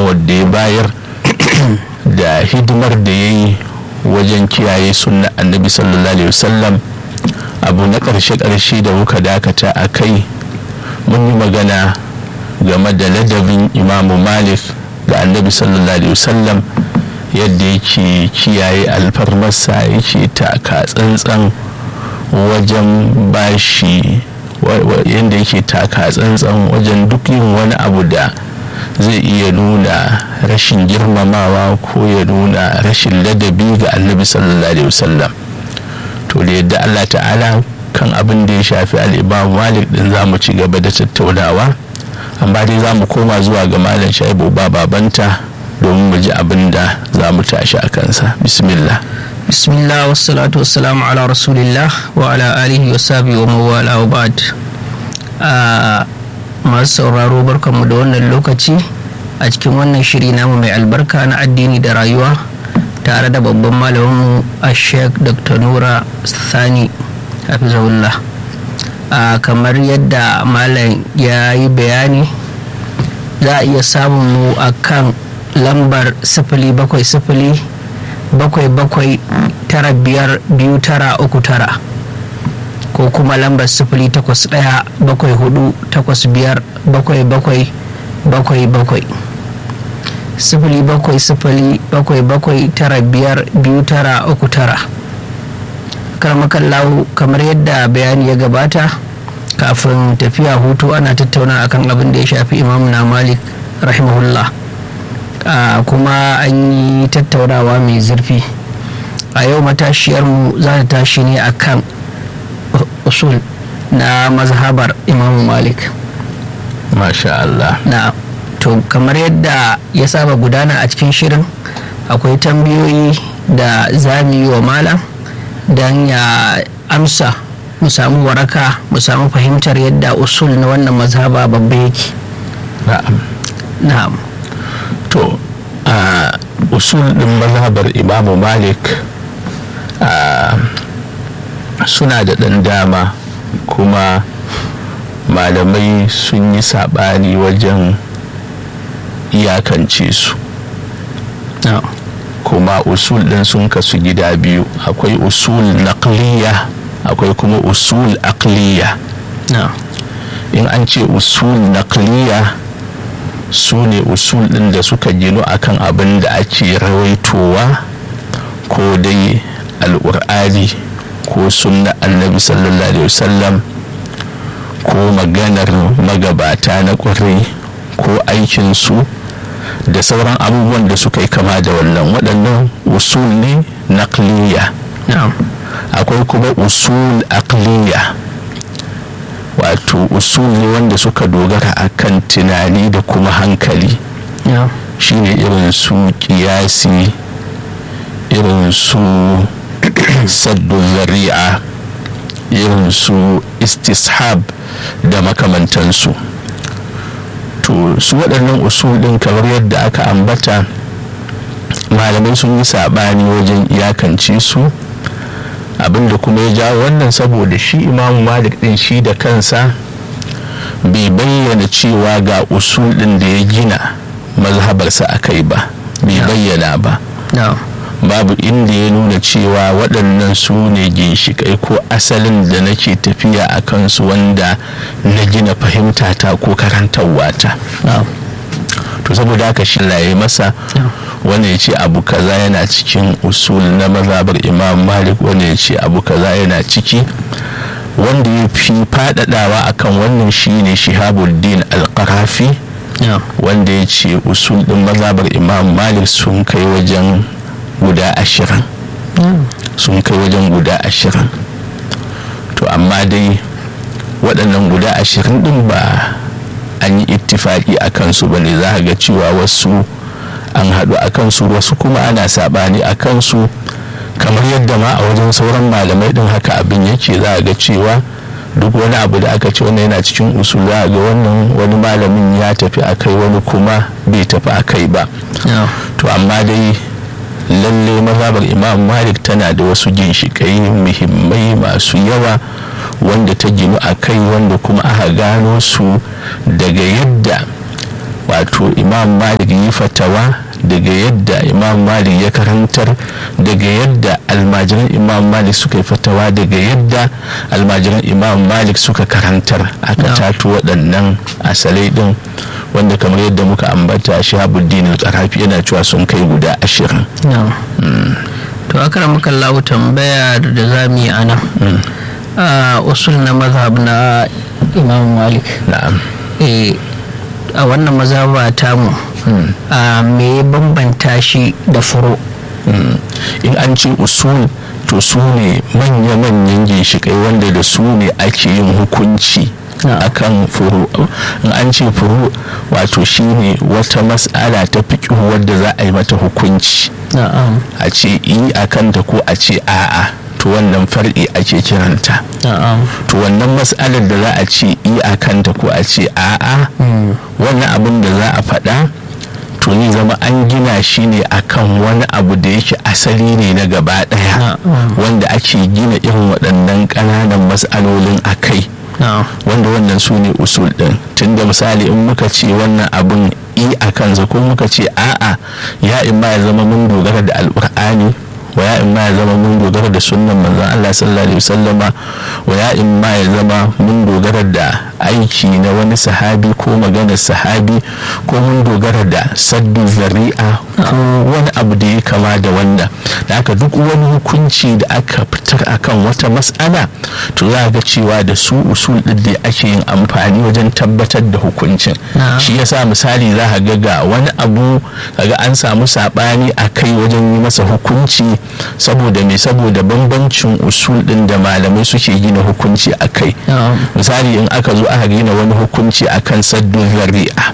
gudunmawar da ya bayar da hidimar da ya yi wajen kiyaye sunna annabi sallallahu alaihi wasallam abu na ƙarshe-ƙarshe da muka dakata a kai mun yi magana game da ladabin imamu malik ga annabi sallallahu alaihi wasallam yadda yake kiyaye alfarmarsa yake taka tsantsan wajen bashi yadda yake taka tsantsan wajen duk yin wani abu da zai iya nuna rashin girmamawa ko ya nuna rashin ladabi ga annabi sallallahu alaihi wasallam to da yadda allah ta'ala kan abin da ya shafi al'imam malik din za mu ci gaba da tattaunawa amma dai za mu koma zuwa ga malam shaibu ba babanta domin mu ji abin da za mu tashi a kansa bismillah bismillah wassalatu wassalamu ala rasulillah wa ala alihi wa sahbihi wa mawala wa ba'd masu sauraro barkanmu da wannan lokaci a cikin wannan shiri namu mai albarka na addini da rayuwa tare da babban malaminmu a sheik dr nura sani hafizahullah kamar yadda malam ya yi bayani za a iya samun mu a kan lambar sifili bakwai sifili bakwai bakwai tara biyar biyu tara uku tara ko kuma lambar sifili takwas ɗaya bakwai hudu takwas biyar bakwai bakwai bakwai bakwai sifili bakwai sifili bakwai bakwai tara biyar biyu tara uku tara karmakallahu kamar yadda bayani ya gabata kafin tafiya hutu ana tattauna akan abin da ya shafi imam na malik rahimahullah kuma an yi tattaunawa mai zurfi a yau matashiyarmu za ta tashi ne akan usul na mazhabar imam malik masha Allah na to kamar yadda ya saba gudana a cikin shirin akwai tambayoyi da za mu yi wa malam don ya amsa mu samu waraka mu samu fahimtar yadda usul na wannan mazhaba babba yake na'am na'am to a usul din mazhabar imamu malik suna da ɗan dama kuma malamai sun yi saɓani wajen iyakance su kuma usul ɗin sun kasu gida biyu akwai usul naqliya akwai kuma usul aqliya in an ce usul naqliya su ne usul ɗin da suka ginu akan abin da ake rawaitowa ko dai al'ur'ani ko sunna annabi sallallahu alaihi wasallam ko maganar magabata na ƙwarai ko aikinsu da sauran abubuwan da suka yi kama da wannan waɗannan usul ne naqliya akwai kuma usul aqliya wato usul ne wanda suka dogara akan tunani da kuma hankali shine irin su kiyasi irin su saddu zari'a irin su istishab da makamantansu to su waɗannan usul ɗin kamar yadda aka ambata malamai sun yi saɓani wajen iyakance su abinda kuma ya jawo wannan saboda shi imamu malik ɗin shi da kansa bai bayyana cewa ga usul ɗin da ya gina mazhabarsa a kai ba bai bayyana ba babu inda ya nuna cewa waɗannan su ne ginshiƙai ko asalin da nake tafiya a kansu wanda na gina fahimtata ko karantarwata to saboda haka shi laye masa wanda ya ce abu kaza yana cikin usul na mazabar imam malik wanda ya ce abu kaza yana ciki wanda ya fi faɗaɗawa akan wannan shine shihabuddin alƙarafi wanda ya ce usul ɗin mazabar imam malik sun kai wajen guda ashirin sun kai wajen guda ashirin to amma dai waɗannan guda ashirin ɗin ba an yi ittifaki a kansu ba ne za ga cewa wasu an haɗu a kansu wasu kuma ana saɓani a kansu kamar yadda ma a wajen sauran malamai ɗin haka abin yake za ga cewa duk wani abu da aka ce wannan yana cikin usul za ga wannan wani malamin ya tafi a kai wani kuma bai tafi a kai ba to amma dai lalle mazhabar imam malik tana da wasu ginshiƙai muhimmai masu yawa wanda ta ginu a kai wanda kuma aka gano su daga yadda wato imam malik yi fatawa daga yadda imam malik ya karantar daga yadda almajiran imam malik suka yi fatawa daga yadda almajiran imam malik suka karantar aka tato waɗannan asalai ɗin wanda kamar yadda muka ambata shahabuddin al-qarafi yana cewa sun kai guda ashirin to aka muka lau tambaya da za mu yi ana usul na mazhab na imam malik na'am a wannan mazhaba tamu me ya bambanta shi da furo in an ce usul to su ne manya-manyan ginshiƙai wanda da su ne ake yin hukunci akan furu in an ce furu wato shine wata mas'ala ta fiƙi wadda za a yi mata hukunci a ce yi a kanta ko a ce a'a to wannan far'i ake kiranta to wannan mas'alar da za a ce yi a kanta ko a ce a'a wannan abin da za a faɗa to ni zama an gina shi ne akan wani abu da yake asali ne na gaba ɗaya wanda ake gina irin waɗannan ƙananan mas'alolin a kai wanda wannan su ne usul ɗin tunda misali in muka ce wannan abin i a kansa ko muka ce a'a ya in ma ya zama mun dogara da alƙur'ani wa ya in ma ya zama mun dogara da sunnan manzon Allah sallallahu alaihi wasallama wa ya in ma ya zama mun dogara da aiki na wani sahabi ko maganar sahabi ko mun dogara da saddu zari'a ko wani abu da ya kama da wannan da aka duk wani hukunci da aka fitar akan wata mas'ala to za ga cewa da su usul din da ake yin amfani wajen tabbatar da hukuncin shi yasa misali za ka ga ga wani abu kaga an samu sabani a kai wajen yi masa hukunci saboda me saboda bambancin usul din da malamai suke gina hukunci a kai misali in aka zo aka gina wani hukunci akan saddu zari'a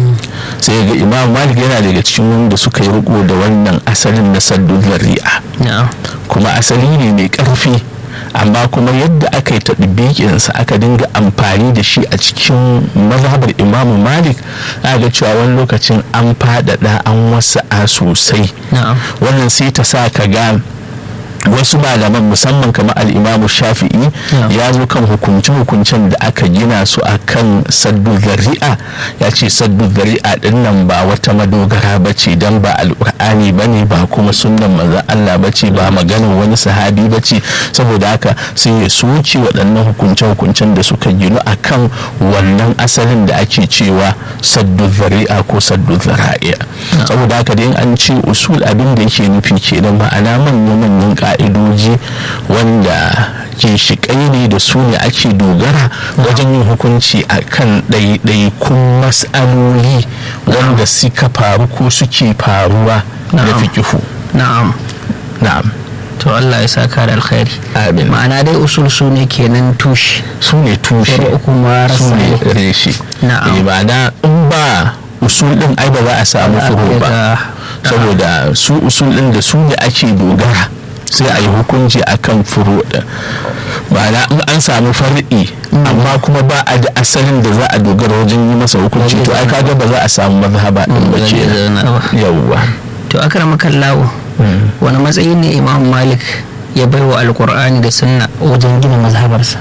sai ga imam malik yana daga cikin wanda suka yi riko da wannan asalin na saddu zari'a kuma asali ne mai karfi amma kuma yadda aka yi taɗibikinsa aka dinga amfani da shi a cikin mazhabar imamu malik ga cewa wani lokacin an faɗaɗa an wasa'a sosai wannan sai ta sa ka ga wasu malaman musamman kamar al'imamu shafi'i ya zo kan hukunce-hukuncen da aka gina su a kan saddu zari'a ya ce saddu zari'a din nan ba wata madogara ba ce don ba al'ur'ani ba ne ba kuma sunan manzan Allah ba ce ba maganin wani sahabi ba ce saboda haka sai ya soke waɗannan hukunce-hukuncen da suka ginu a kan wannan asalin da ake cewa saddu zari'a ko saddu zara'i'a saboda haka dai an ce usul abin da yake nufi kenan ma'ana manya-manyan ka'idoji wanda ginshiƙai ne da su ne ake dogara wajen yin hukunci a kan ɗaiɗaikun mas'aloli wanda suka faru ko suke faruwa da fikihu na'am na'am to Allah ya saka da alkhairi amin ma'ana dai usul su ne kenan tushe su ne tushe kuma su ne reshe na'am ma'ana in ba usul din ai ba za a samu furo ba saboda su usul din da su ne ake dogara sai a yi hukunci a kan furo ɗin ma'ana in an samu far'i amma kuma ba a da asalin da za a dogara wajen yi masa hukunci to ai kaga ba za a samu mazhaba din ba ke yawwa to akrama kallawo wani matsayi ne imam malik ya bai wa alkur'ani da sunna wajen gina mazhabarsa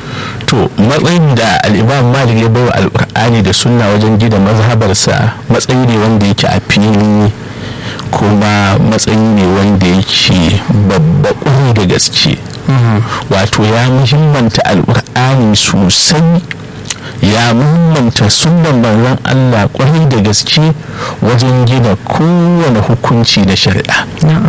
to matsayin da al'imam malik ya bai wa alkur'ani da sunna wajen gina mazhabarsa matsayi ne wanda yake a fili kuma matsayi ne wanda yake babba ƙwarai da gaske wato ya muhimmanta alƙur'ani sosai ya muhimmanta sunan manzon Allah ƙwarai da gaske wajen gina kowane hukunci na shari'a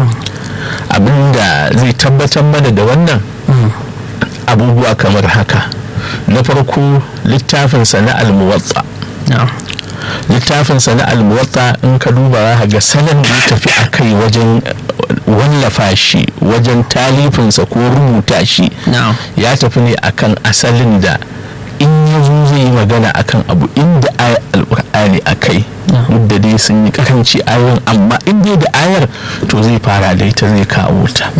abinda zai tabbatar mana da wannan abubuwa kamar haka na farko littafinsa na almuwatsa littafinsa na almuwatta in ka duba za ga salon da ya tafi a kai wajen wallafa shi wajen talifinsa ko rubuta shi ya tafi ne akan asalin da in ya zo zai yi magana akan abu inda ayar alkur'ani a kai duk da dai sun yi karanci ayoyin amma in dai da ayar to zai fara da ita zai kawo ta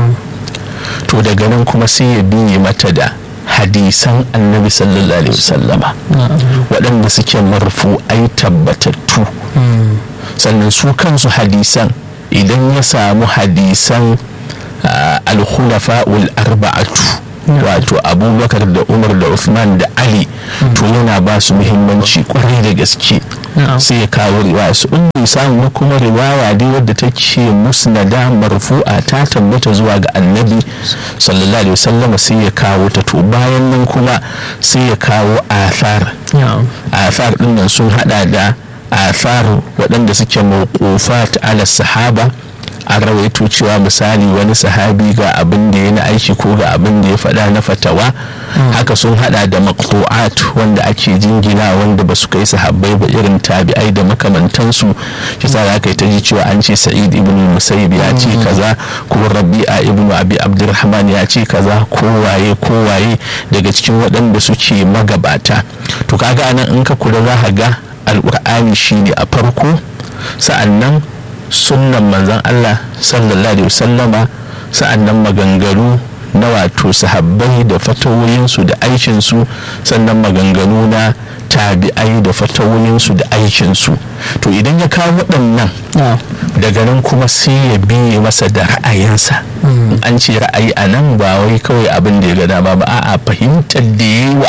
to daga nan kuma sai ya biye mata da hadisan annabi sallallahu alaihi wasallama waɗanda suke marfu'ai tabbatattu sannan su kansu hadisan idan ya samu hadisan alkhulafa'ul arba'atu wato abubakar da umar da uthman da ali to yana ba su muhimmanci kwarai da gaske sai ya kawo riwaya su in samu kuma riwaya dai wadda take musnada marfu'a ta tabbata zuwa ga annabi sallallahu alaihi wasallam sai ya kawo ta to bayan nan kuma sai ya kawo athar athar din nan sun hada da athar waɗanda suke mawqufat ala sahaba an rawaito cewa misali wani sahabi ga abin da ya na aiki ko ga abin da ya faɗa na fatawa haka sun hada da maqtu'at wanda ake jingina wanda ba su kai sahabbai ba irin tabi'ai da makamantansu shi sa za ta ji cewa an ce sa'id ibn musayyib ya ce kaza ko rabi'a ibn abi abdurrahman ya ce kaza ko waye ko waye daga cikin waɗanda suke magabata to kaga anan in ka kula za ka ga alqur'ani shine a farko sa'annan sunnan manzan Allah sallallahu alaihi wasallama sa'annan maganganu na wato sahabbai da fatawoyinsu da aikinsu sannan maganganu na tabi'ai da fatawoyinsu da aikinsu to idan ya kawo waɗannan daga nan kuma sai ya biye masa da ra'ayinsa an ce ra'ayi a nan ba wai kawai abin da ya ga dama ba a'a fahimtar da yawa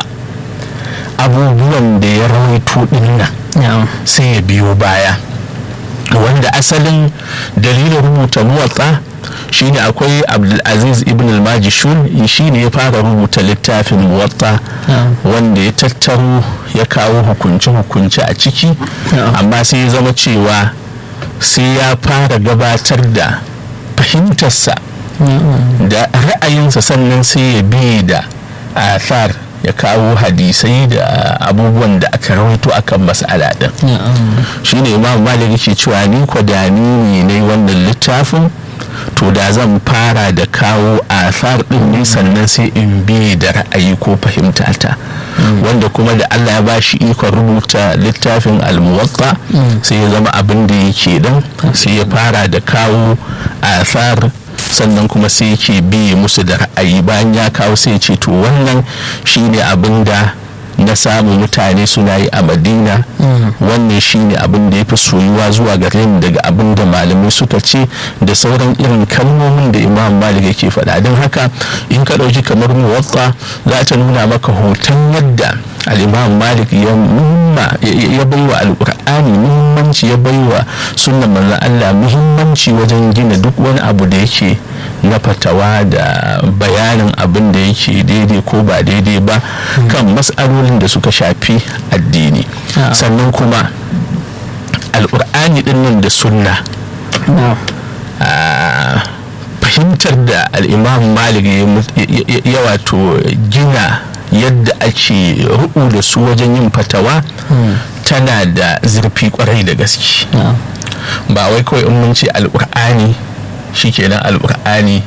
abubuwan da ya rawaito ɗin nan sai ya biyo baya wanda asalin dalilin rubuta muwatsa shine akwai abdulaziz ibn al-majishun shine ya fara rubuta littafin muwatta wanda ya tattaro ya kawo hukunce-hukunce a ciki amma sai ya zama cewa sai ya fara gabatar da fahimtarsa da ra'ayinsa sannan sai ya bi da athar ya kawo hadisai da abubuwan da aka rawaito akan mas'ala din shine imam malik ke cewa ni ko da ni ne wannan littafin to da zan fara da kawo asar din ne sannan sai in bi da ra'ayi ko fahimta ta wanda kuma da Allah ya bashi ikon rubuta littafin almuwatta sai ya zama abin da yake dan sai ya fara da kawo asar sannan kuma sai yake biye musu da ra'ayi bayan ya kawo sai ce to wannan shine abin da na samu mutane suna yi a madina wannan shine abin da ya fi soyuwa zuwa gare ni daga abin da malamai suka ce da sauran irin kalmomin da imam malik yake faɗa don haka in ka ɗauki kamar muwatta za ta nuna maka hoton yadda al'imam malik ya muhimma ya baiwa alƙur'ani muhimmanci ya baiwa sunan manzon allah muhimmanci wajen gina duk wani abu da yake na fatawa da bayanin abin da yake daidai ko ba daidai ba kan matsalolin da suka shafi addini sannan kuma alƙur'ani dinnan da sunna fahimtar da al'imam malik ya wato gina yadda ake rubu da su wajen yin fatawa tana da zurfi kwarai da gaske ba wai kawai in mun ce alƙur'ani shikenan alƙur'ani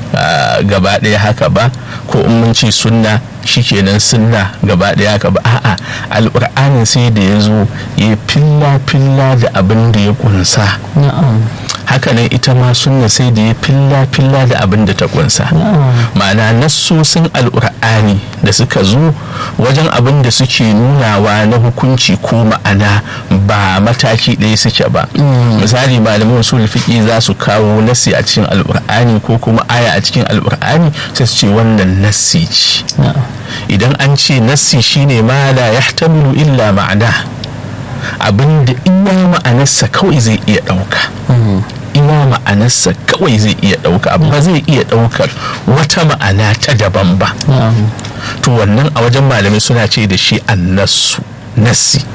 gaba ɗaya haka ba ko in mun ce sunna shikenan sunna gaba ɗaya haka ba a'a alƙur'anin sai da ya zo ya filla filla da abin da ya kunsa hakanan ita ma sunna sai da ya filla filla da abin da ta kunsa ma'ana nassosin alƙur'ani da suka zo wajen abin da suke nunawa na hukunci ko ma'ana ba mataki ɗaya suke ba misali malamin usul fiqi za su kawo nassi a cikin alƙur'ani ko kuma aya a cikin alƙur'ani sai su ce wannan nassi ce idan an ce nassi shine ma la yahtamilu illa ma'ana abin da iya ma'anarsa kawai zai iya ɗauka iya ma'anarsa kawai zai iya ɗauka ba zai iya ɗaukar wata ma'ana ta daban ba to wannan a wajen malamai suna ce da shi annasu nassi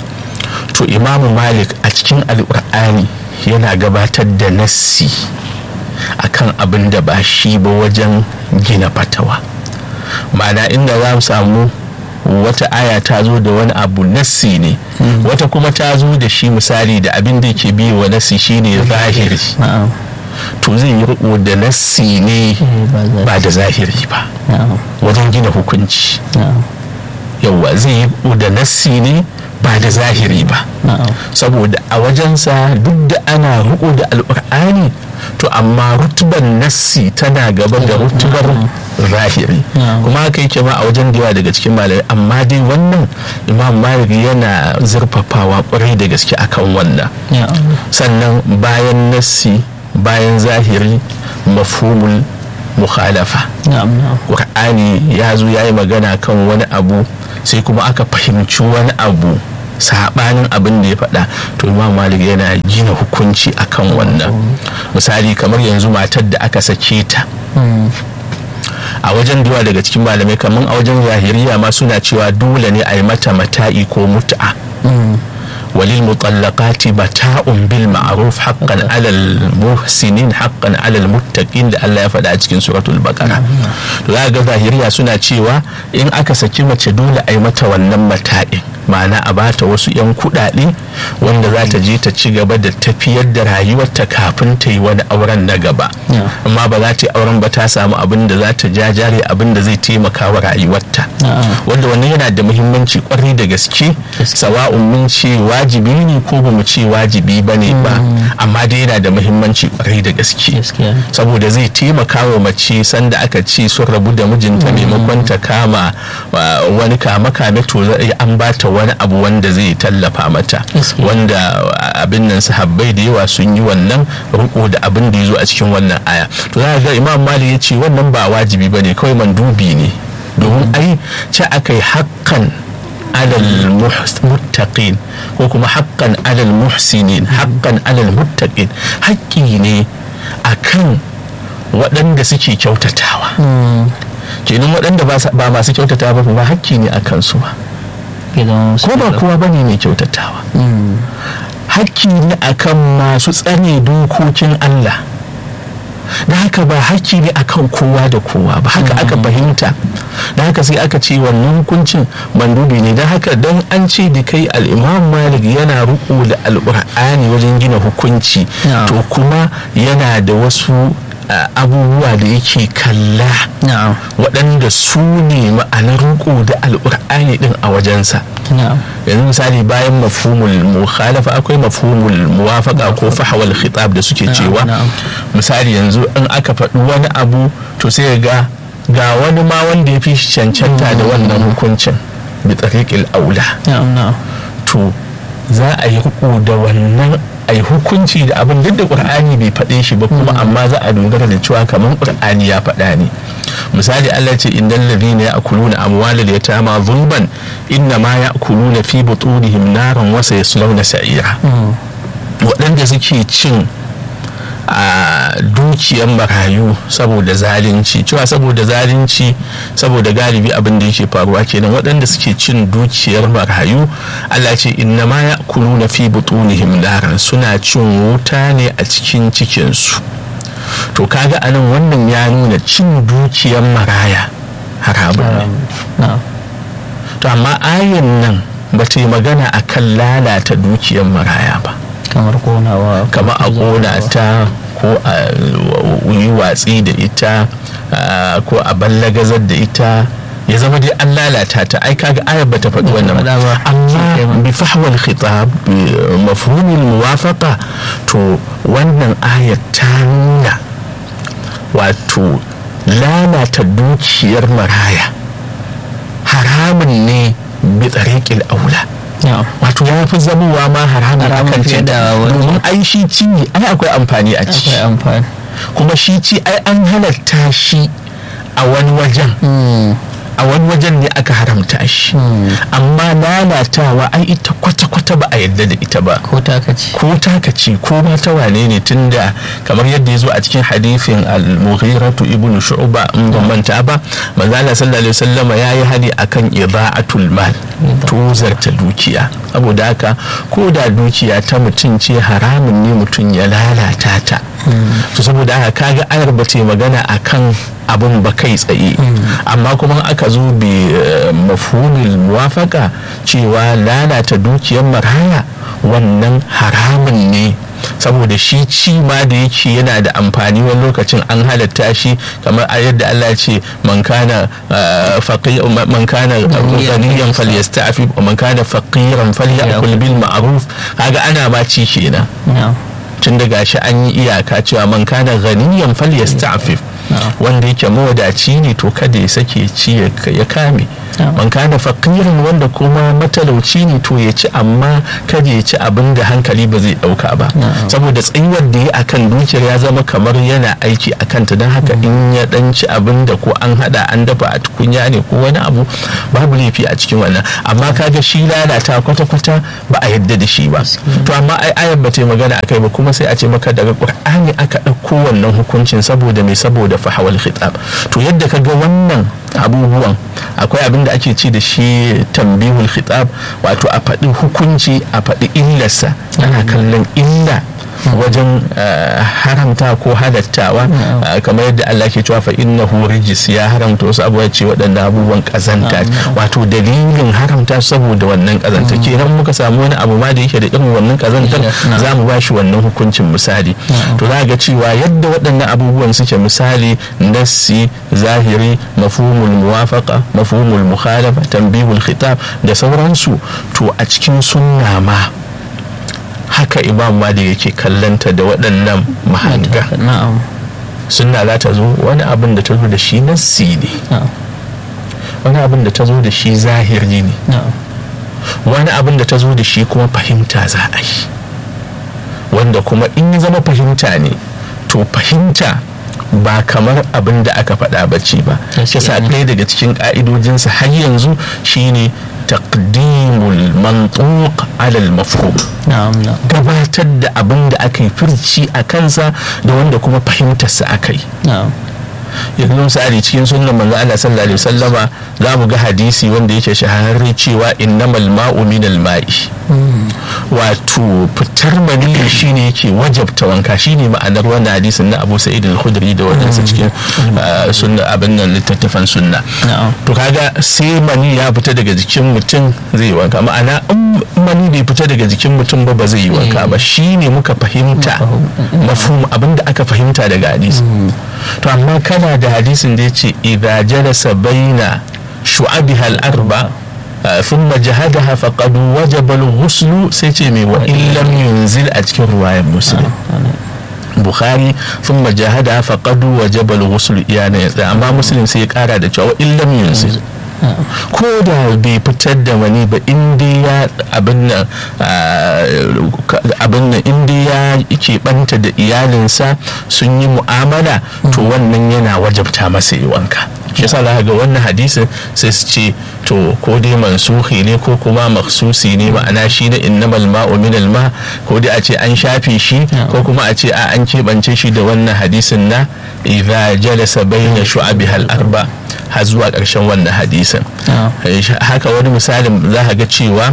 to imamu malik a cikin alƙur'ani yana gabatar da nassi akan abin da ba shi ba wajen gina fatawa ma'ana inda za mu samu wata aya ta zo da wani abu nassi ne wata kuma ta zo da shi misali da abin da ke biyu wa nassi shine zahiri to zai yi riko da nassi ne ba da zahiri ba wajen gina hukunci yauwa zai yi riko da nassi ne ba da zahiri ba saboda a wajensa duk da ana riko da alkur'ani to amma rutuban nassi tana gaba da rutubar zahiri kuma haka yake ma a wajen da yawa daga cikin malamai amma dai wannan imam malik yana zurfafawa kwarai da gaske akan wannan sannan bayan nassi bayan zahiri mafhumul mukhalafa na'am na'am ƙur'ani ya zo ya yi magana kan wani abu sai kuma aka fahimci wani abu saɓanin abin da ya faɗa to imam malik yana gina hukunci akan wannan misali kamar yanzu matar da aka sake ta Mm. a wajen da yawa daga cikin malamai kamar a wajen zahiriya ma suna cewa dole ne a yi mata mata'i ko mut'a Mm. وللمطلقات متاع بالمعروف حقا على المحسنين حقا على المتقين da Allah ya faɗa a cikin suratul baqara to za ga zahiriya suna cewa in aka saki mace dole a yi mata wannan mata'in ma'ana a bata wasu 'yan kuɗaɗe wanda za ta je ta ci gaba da tafiyar da rayuwarta kafin ta yi wani auren na gaba Yeah. amma ba za ta yi auren ba ta samu abin da za ta jajare abin da zai taimaka wa rayuwarta Na'am. wanda wannan yana da muhimmanci kwarai da gaske sawa'un mun ce wajibi ne ko ba mu ce wajibi ba ne ba amma dai yana da muhimmanci kwarai da gaske Gaskiya ne. saboda zai taimaka wa mace sanda aka ce sun rabu da mijinta maimakon ta kama wa- wani kama kame to za- an bata wani abu wanda zai tallafa mata Gaskiya. wanda abin nan sahabbai da yawa sun yi wannan riko da abin da ya zo a cikin wannan aya to za ga imam malik ya ce wannan ba wajibi ba ne kawai mandubi ne domin ai ce aka yi haƙƙan alal muhs- muttaqin ko kuma haƙƙan alal muhsinin haƙƙan alal muttaqin haƙƙi ne akan waɗanda suke kyautatawa Mm. kenan waɗanda ba sa- ba masu kyautatawa ba ba haƙƙi ne a kansu ba Ya zama musu ko ba dole. kowa bane mai kyautatawa Mm. hakki ne akan masu tsare dokokin Allah da haka ba hakki ne akan kowa da kowa ba haka aka fahimta da haka sai aka ce wannan hukuncin mandubi ne da haka dan an ce da kai al'imam malik yana riko da al'ur'ani wajen gina hukunci Yeah. to kuma yana da wasu ah, abubuwa da yake kalla Na'am. waɗanda su ne ma'anar riko da al'ur'ani din a wajensa Na'am. yanzu misali bayan mafhumul mukhalafa akwai mafhumul muwafaqa ko fahwal khitab da suke Na'am, cewa na'am. misali yanzu in aka faɗi wani abu to sai ga ga wani ma wanda ya fi shi cancanta da wannan hukuncin bi tariqil aula Na'am. Na'am. to za a yi riko da wannan a yi hukunci da abin duk da qur'ani bai faɗe shi ba kuma amma za a dogara da cewa kamar qur'ani ya faɗa ne misali Allah ce innal ladhina ya'kuluna amwalal yatama zulman inna ma ya'kuluna fi butunihim naran wa sayaslawna sa'ira Mm. waɗanda suke cin a dukiyar marayu saboda zalunci cewa saboda zalunci saboda galibi abin da yake faruwa kenan waɗanda suke cin dukiyar marayu Allah ce inna ma ya na fi butunihim naran suna cin wuta ne a cikin cikinsu to kaga anan wannan ya nuna cin dukiyar maraya haramun ne Na'am. to amma ayan nan ba ta yi magana akan lalata dukiyar maraya ba Kamar konawa. kama a kona ta ko a yi watsi da ita ah, ko a ballagazar da ita ya zama dai an lalata ta ai kaga ayar bata faɗi wannan faɗa ba. amma bi fahwal khitab bi mafhumil muwafaqa to wannan ayar ta nuna wato lalata dukiyar maraya haramun ne bi tsariƙil aula Na'am. wato ya fi zamowa ma haramun Haramun akan fiye ce da wani. domin ai shi ci ai akwai amfani a ciki Akwai amfani. kuma shi ci ai an halatta shi a wani wajen Mm. a wani wajen ne aka haramta shi Mm. amma lalatawa ai ita kwata-kwata ba a yadda da ita ba Ko takaci. ko taka ce ko ma ta wane ne tunda kamar yadda ya zo a cikin hadithin al-mughiratu ibnu shu'ba in ban manta ba manzo Allah sallallahu alaihi wasallam ya yi hadi akan ida'atul mal tozarta dukiya saboda haka ko da dukiya ta mutum ce haramun ne mutum ya lalata ta to saboda haka kaga ayar ba ta yi magana akan abin ba kai tsaye amma kuma aka zo bi eh, mafhumil muwafaka cewa lalata dukiyar maraya wannan haramun ne saboda shi ci ma da yake yana da amfani wani lokacin an halatta shi kamar a yadda Allah ya ce man kana eh, faqi man kana ghaniyan falyasta'fif wa man kana faqiran falyakul bil ma'ruf kaga ana ma ci kenan Na'am. tun da gashi an yi iyaka cewa man kana ghaniyan falyasta'fif wanda yake mawadaci ne to kada ya sake ci ya kame man kana faqirin wanda kuma matalauci ne to ya ci amma kada ya ci abin da hankali ba zai dauka ba saboda tsayuwar da ya akan dukiyar ya zama kamar yana aiki a kanta don haka in ya dan ci abin da ko an hada an dafa a tukunya ne ko wani abu babu laifi a cikin wannan amma kaga shi lalata kwata-kwata ba a yadda da shi ba to amma ai ayar ba ta magana akai ba kuma sai a ce maka daga qur'ani aka ɗauko wannan hukuncin saboda mai saboda fahawal khitab to yadda ka ga wannan abubuwan akwai abin da ake ci da shi tambihul khitab wato a faɗi hukunci a faɗi illarsa ana kallon illa wajen haramta ko halattawa kamar yadda Allah ke cewa fa innahu rijis ya haramta wasu abubuwa ce waɗanda abubuwan kazanta wato dalilin haramta saboda wannan kazanta kenan muka samu wani abu ma da yake da irin wannan kazantar za mu ba shi wannan hukuncin misali to za ga cewa yadda waɗannan abubuwan suke misali nassi zahiri mafhumul muwafaqa mafhumul mukhalafa tanbihul khitab da sauransu to a cikin sunna ma haka imam malik yake kallanta da waɗannan mahanga sunna za ta zo wani abin da ta zo da shi nassi ne wani abin da ta zo da shi zahiri ne wani abin da ta zo da shi kuma fahimta za a yi wanda kuma in ya zama fahimta ne to fahimta ba kamar abin da aka faɗa bacci ba shi sa ɗaya daga cikin ƙa'idojinsa har yanzu shine taqdimul mantuq ala al-mafhum gabatar da abin da aka yi firci a kansa da wanda kuma fahimtarsa aka yi yanzu misali cikin sunan manzo Allah sallallahu alaihi wasallama za mu ga hadisi wanda yake shahararre cewa innamal ma'u minal ma'i wato fitar maniyyi shine yake wajabta wanka shine ma'anar wannan hadisin na Abu Sa'id al-Khudri da wadansa cikin sunna abin nan littattafan sunna to kaga sai mani ya fita daga jikin mutum zai yi wanka ma'ana in mani bai fita daga jikin mutum ba ba zai yi wanka ba shine muka fahimta mafhum abin da aka fahimta daga hadisi to amma kana da hadisin da yace idza jalasa baina shu'abiha al-arba ثم جهدها فقد وجب الغسل سيتي وإن لم ينزل أتكر رواية مسلم bukhari sun majahada faƙadu wa jabal wasul iyana ya amma muslim sai ya ƙara da cewa in lam yunzil ko da bai fitar da wani ba inda ya abin nan abin nan inda ya keɓanta da iyalinsa sun yi mu'amala to wannan yana wajabta masa yi wanka shi yasa za ga wannan hadisin sai su ce to ko dai mansuhi ne ko kuma maksusi ne ma'ana shi na innamal ma'u min ma ko dai a ce an shafe shi ko kuma a ce a an keɓance shi da wannan hadisin na idza jalasa bayna shu'abihal arba har zuwa ƙarshen wannan hadisin haka wani misalin za ka ga cewa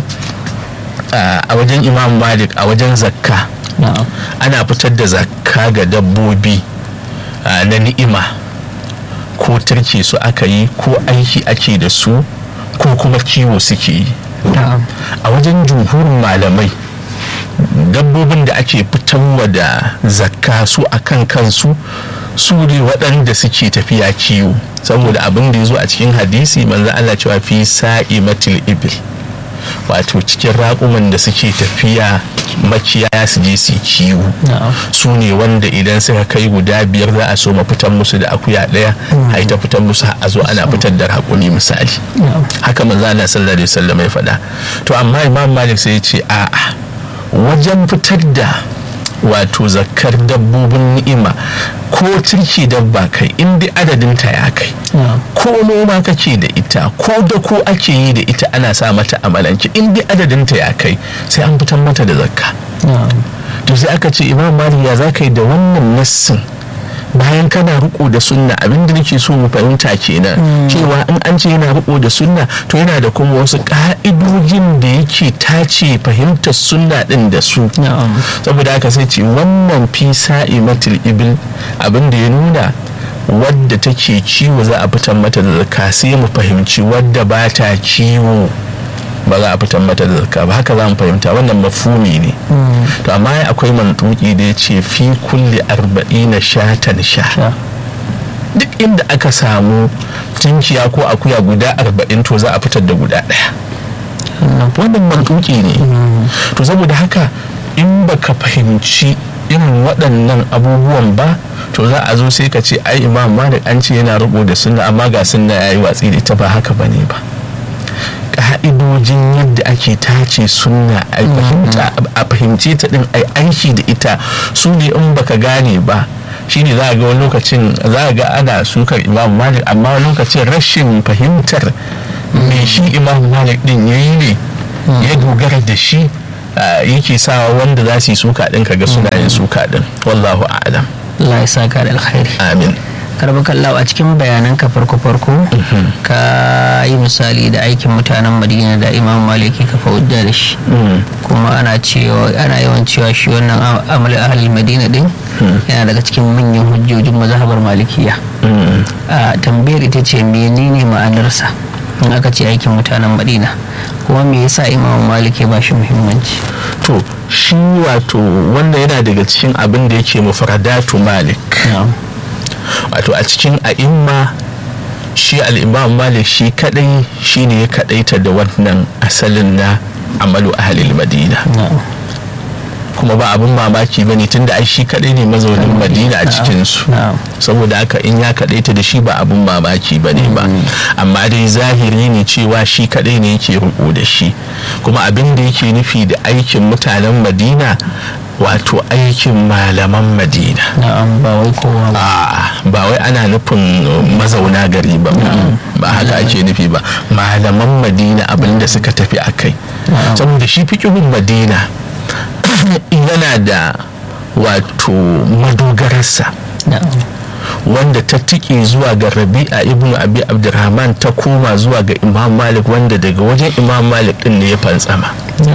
a wajen imam malik a wajen zakka ana fitar da zakka ga dabbobi na ni'ima ko turke su aka yi ko aiki ake da su ko kuma kiwo suke yi a wajen jumhurin malamai dabbobin da ake fitarwa da zakka su akan kansu su ne waɗanda suke tafiya kiwo saboda abin da ya zo a cikin hadisi manzo Allah cewa fi sa'imatil ibil wato cikin raƙuman da suke tafiya makiyaya su je su kiwo su ne wanda idan suka kai guda biyar za a so ma fitan musu da akuya ɗaya a ta fitan musu a zo ana fitar da raƙumi misali haka manzo Allah sallallahu alaihi wasallam ya faɗa to amma imam malik sai ya ce a'a wajen fitar da wato zakar dabbobin ni'ima ko turki dabba kai in dai adadin ta ya kai ko noma kake da ita ko da ko ake yi da ita ana sa mata amalanci in dai adadin ta ya kai sai an fitar mata da zakka to sai aka ce imam malik ya za ka yi da wannan nassin bayan kana riko da sunna abin da nake so mu fahimta kenan cewa in an ce yana riko da sunna to yana da kuma wasu ka'idojin da yake tace fahimtar sunna din da su saboda haka sai ce wannan fi sa'imatul ibil abin da ya nuna wadda take ciwo za a fitar mata da zakka sai mu fahimci wadda ba ta ciwo ba za a fitar mata da zakka ba haka za mu fahimta wannan mafumi ne to amma akwai mantuki da ya ce fi kulli arba'ina shatan sha duk inda aka samu tunkiya ko akuya guda arba'in to za a fitar da guda ɗaya wannan mantuki ne to saboda haka in baka fahimci irin waɗannan abubuwan ba to za a zo sai ka ce ai imam malik an ce yana rubu da sunna amma ga sunna ya yi watsi da ita ba haka ba ne ba ka'idojin yadda ake tace sunna a fahimce ta din ai aiki da ita su ne in baka gane ba shine za a ga wani lokacin za a ga ana sukar imam malik amma lokacin rashin fahimtar me shi imam malik din ya yi ne ya dogara da shi yake sawa wanda za su yi suka din kaga suna yin suka din wallahu a'lam Allah ya saka da alkhairi amin karbi kallawa a cikin bayanan ka farko farko ka yi misali da aikin mutanen madina da imam maliki ka hujja da shi kuma ana cewa ana yawan cewa shi wannan amal ahli madina din yana daga cikin manyan hujjojin mazhabar malikiya a tambayar ita ce menene ma'anarsa in aka ce aikin mutanen madina kuma me yasa imam maliki ba shi muhimmanci to shi wato wanda yana daga cikin abin da yake mufradatu malik wato a cikin a'imma shi al'imam malik shi kadai shi ne ya kadaita da wannan asalin na amalu ahalil madina kuma ba abin mamaki ba ne tun da shi kadai ne mazaunin madina a cikinsu saboda haka in ya kadaita da shi ba abin mamaki ba ne ba amma dai zahiri ne cewa shi kadai ne yake riko da shi kuma abin da yake nufi da aikin mutanen madina wato aikin malaman madina ba wai kowa ba wai ana nufin mazauna gari ba ba haka ake nufi ba malaman madina abinda suka tafi a kai saboda shi fikihun madina yana da wato madogararsa wanda ta tike zuwa ga rabi'a ibnu abi abdurrahman ta koma zuwa ga imam malik wanda daga wajen imam malik din ne ya fantsama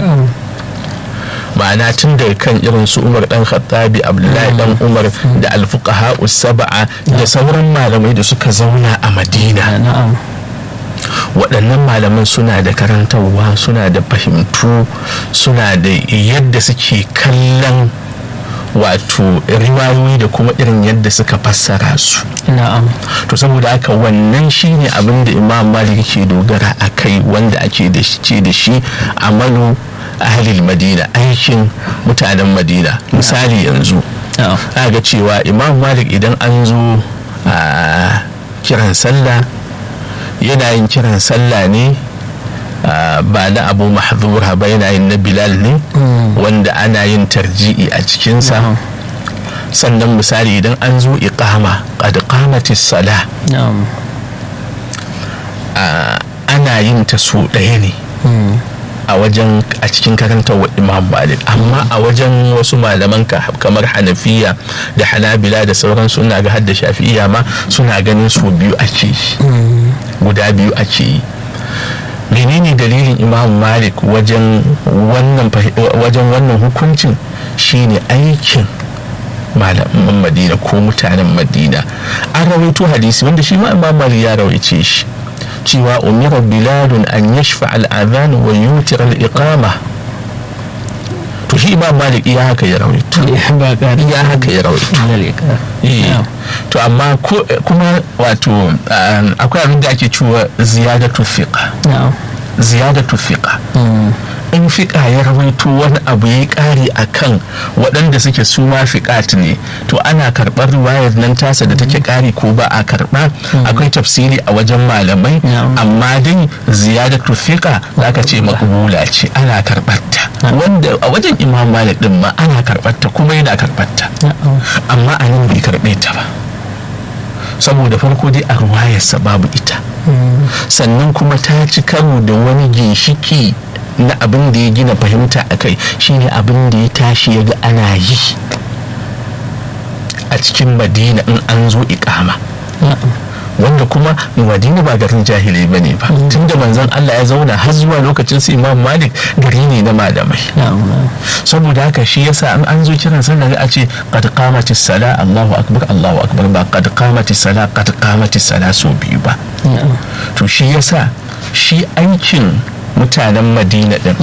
ma'ana tun daga kan irin su umar dan khattabi abdullahi dan umar da alfuqaha saba'a da sauran malamai da suka zauna a madina waɗannan malaman suna da karantarwa suna da fahimtu suna da yadda suke kallon wato riwayoyi da kuma irin yadda suka fassara su to saboda haka wannan shine abin da imam malik ke dogara a kai wanda ake da ce da shi amalu ahalil madina aikin mutanen madina misali yanzu ga cewa imam malik idan an zo a kiran sallah yana yin kiran sallah ne ba na abu mahzura ba yana yin na bilal ne wanda ana yin tarji'i a cikinsa sannan misali idan an zo iqama qad qamatis sala ana yin ta so ɗaya ne a wajen a cikin karantar wa imam malik amma a wajen wasu malaman kamar hanafiya da hanabila da sauran suna ga hadda shafi'iya ma suna ganin su biyu ake guda biyu ake yi menene dalilin imam malik wajen wannan wajen wannan hukuncin shine aikin malaman madina ko mutanen madina an rawaito hadisi wanda shi ma imam malik ya rawaice shi cewa umira biladun an yashfa al'adhan wa yutir al'iqama to shi imam malik iya haka ya rawaito iya haka ya rawaito to amma kuma wato akwai abin da ake cewa ziyadatu fiqa ziyadatu fiqa in fiƙa ya rawaito wani abu ya ƙari a kan waɗanda suke su ma fiƙat ne to ana karɓar riwayar nan tasa da take ƙari ko ba a karɓa akwai tafsiri a wajen malamai amma dai ziyadatu fiƙa za ka ce makbula ce ana karɓar ta wanda a wajen imam malik din ma ana karɓar ta kuma yana karɓar ta amma a nan bai karɓe ta ba saboda farko dai a ruwayarsa babu ita sannan kuma ta ci karo da wani ginshiki na abin da ya gina fahimta a kai shine abin da ya tashi ya ga ana yi a cikin madina in an zo ikama wanda kuma madina ba garin jahilai ba ne ba tunda manzon Allah ya zauna har zuwa lokacin su imam malik gari ne na malamai saboda haka shi yasa an an zo kiran sallah a ce qad qamatis sala Allahu akbar Allahu akbar ba qad qamatis sala qad qamatis sala so biyu ba to shi yasa shi aikin mutanen madina din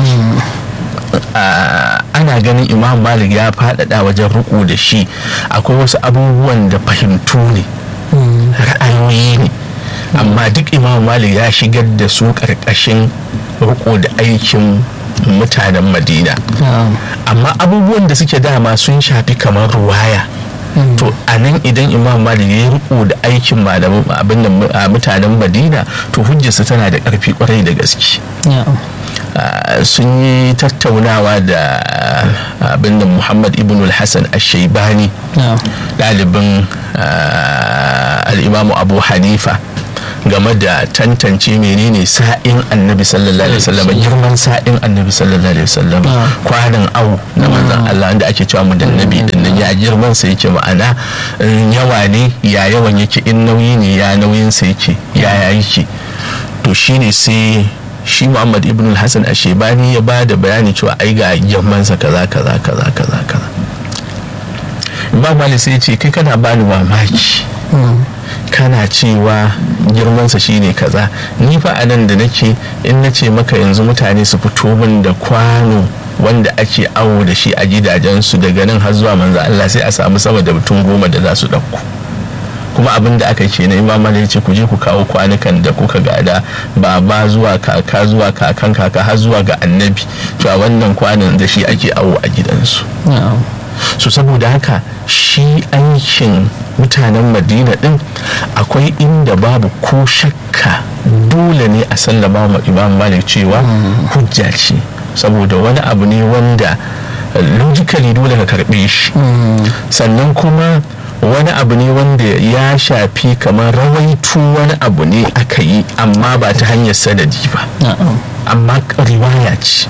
ana ganin imam malik ya faɗaɗa wajen riko da shi akwai wasu abubuwan da fahimtu ne ra'ayoyi ne amma duk imam malik ya shigar da su ƙarƙashin riko da aikin mutanen madina amma abubuwan da suke dama sun shafi kamar ruwaya to a nan idan imam malik ya riko da aikin malamin abin da mutanen madina to hujjarsa tana da ƙarfi kwarai da gaske sun yi tattaunawa da abin da muhammad ibn al-hassan al-shaibani ɗalibin al'imamu abu hanifa game da tantance menene sa'in annabi sallallahu alaihi wasallam girman sa'in annabi sallallahu alaihi wasallam kwanan au na manzon Allah wanda ake cewa mu da nabi din nan ya girman sa yake ma'ana yawa ne ya yawan yake in nauyi ne ya nauyin sa yake ya yake to shine sai shi Muhammad ibn al-Hasan Ashebani ya ba da bayani cewa ai ga girman sa kaza kaza kaza kaza kaza Imam Malik sai ya ce kai kana bani mamaki kana cewa girmansa shine kaza ni fa a nan da nake in na ce maka yanzu mutane su fito min da kwano wanda ake awo da shi a gidajensu daga nan har zuwa manzo Allah sai a samu sama da mutum goma da za su ɗauko kuma abin da aka ce na imam ya ce ku je ku kawo kwanukan da kuka gada baba zuwa kaka zuwa kakan kaka har zuwa ga annabi cewa wannan kwanan da shi ake awo a gidansu so saboda haka shi aikin mutanen madina din akwai inda babu ko shakka dole ne a sallama ma imam malik cewa hujja ce saboda wani abu ne wanda logically dole ka karbe shi sannan kuma wani abu ne wanda ya shafi kamar rawaitu wani abu ne aka yi amma ba ta hanyar sanadi ba amma riwaya ce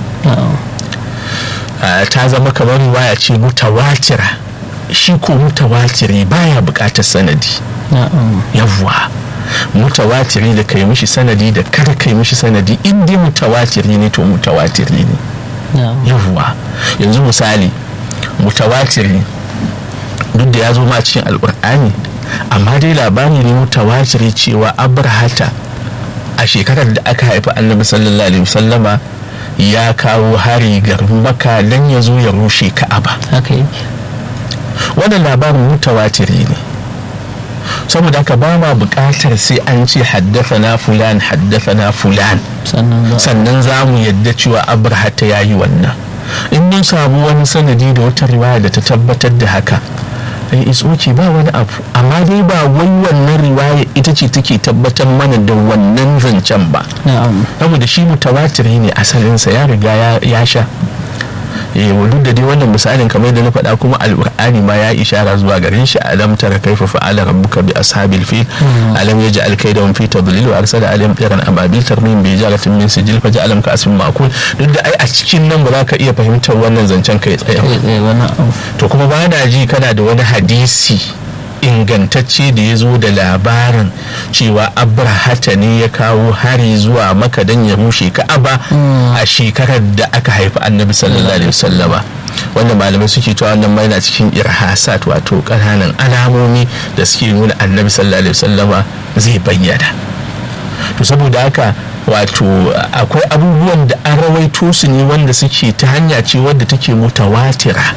ta zama kamar riwaya ce mutawatira shi ko mutawatiri baya bukatar sanadi yawwa mutawatiri da kai mishi sanadi da kada kai mishi sanadi in dai mutawatiri ne to mutawatiri ne yawwa yanzu misali mutawatiri duk da ya zo ma cikin alkur'ani amma dai labari ne mutawatiri cewa abrahata a shekarar da aka haifi annabi sallallahu alaihi wasallama ya kawo hari garin maka don ya zo ya rushe ka'aba wannan labarin mutawatiri ne saboda haka ba ma buƙatar sai an ce na fulan na fulan sannan za mu yadda cewa abrahata ya yi wannan in mun samu wani sanadi da wata riwaya da ta tabbatar da haka is okay ba wani abu amma dai ba wai wannan riwaya ita ce take tabbatar mana da wannan zancen ba saboda shi mutawatiri ne asalinsa ya riga ya sha eh duk da dai wannan misalin kamar da na faɗa kuma alƙur'ani ma ya ishara zuwa garin shi alam tara kaifa fa'ala rabbuka bi ashabil fil alam yaj'al kaydahum fi tadlil wa arsala alayhim tayran ababil tarmim bi jaratin min sijil fa ja'alam ka asmin ma'kul duk da ai a cikin nan ba za ka iya fahimtar wannan zancen kai tsaye to kuma ba na ji kana da wani hadisi ingantacce da ya zo da labarin cewa abrahata ne ya kawo hari zuwa maka don ya rushe ka'aba a shekarar da aka haifi annabi sallallahu alaihi wasallama wanda malamai suke cewa wannan mai na cikin irhasat wato ƙananan alamomi da suke nuna annabi sallallahu alaihi wasallama zai bayyana to saboda haka wato akwai abubuwan da an rawaito su ne wanda suke ta hanya ce wadda take mutawatira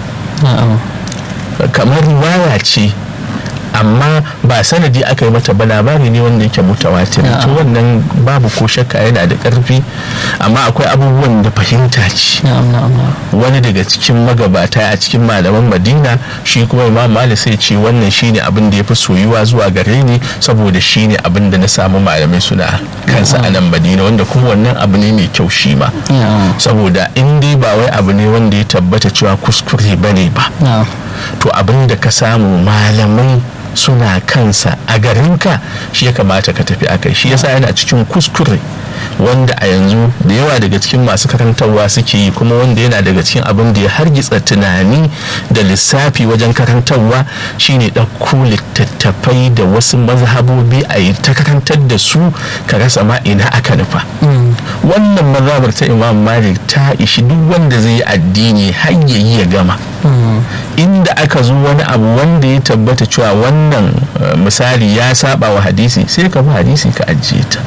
kamar riwaya ce amma ba sanadi aka yi mata ba labari ne wanda yake mutawatir to wannan babu ko shakka yana da karfi amma akwai abubuwan da fahimta ce wani daga cikin magabata a cikin malaman madina shi kuma imam malik sai ce wannan shine abin da ya fi soyuwa zuwa gare ni saboda shine abin da na samu malamai suna kansa a nan madina wanda kuma wannan abu ne mai kyau shi ma saboda in dai ba wai abu ne wanda ya tabbata cewa kuskure bane ba to abin da ka samu malamai suna kansa a garinka shi ya kamata ka tafi akai shi yasa yana cikin kuskure wanda a yanzu da yawa daga cikin masu karantarwa suke yi kuma wanda yana daga cikin abin da ya hargitsa tunani da lissafi wajen karantarwa shine ɗauko littattafai da wasu mazhabobi a yi ta karantar da su ka rasa ma ina aka nufa wannan mazhabar ta imam malik ta ishi duk wanda zai yi addini har ya yi ya gama inda aka zo wani abu wanda ya tabbata cewa wannan misali ya saba wa hadisi sai ka bi hadisi ka ajiye ta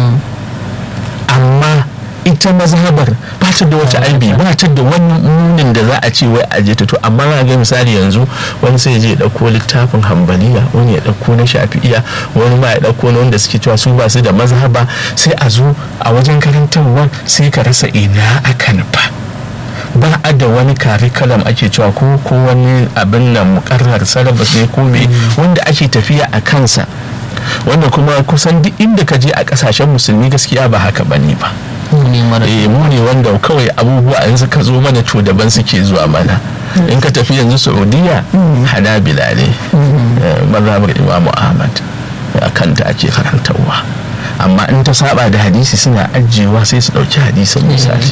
amma ita mazhabar ba ta da wata aibi ba ta da wani munin da za a ce wai aje ta to amma na ga misali yanzu wani sai je ya dauko littafin hambaliya wani ya dauko na shafi'iya wani ma ya dauko na wanda suke cewa su ba su da mazhaba sai a zo a wajen karantarwa sai ka rasa ina aka nufa ba a da wani curriculum ake cewa ko ko wani abin nan mukarrar syllabus ne ko me wanda ake tafiya a kansa wanda kuma kusan duk inda ka je a kasashen musulmi gaskiya ba haka bane ba eh mu ne wanda kawai abubuwa yanzu ka zo mana to daban suke zuwa mana in ka tafi yanzu saudiya hanabila ne mazhabar imamu ahmad a kanta ake karantarwa amma in ta saba da hadisi suna ajiyewa sai su dauki hadisin misali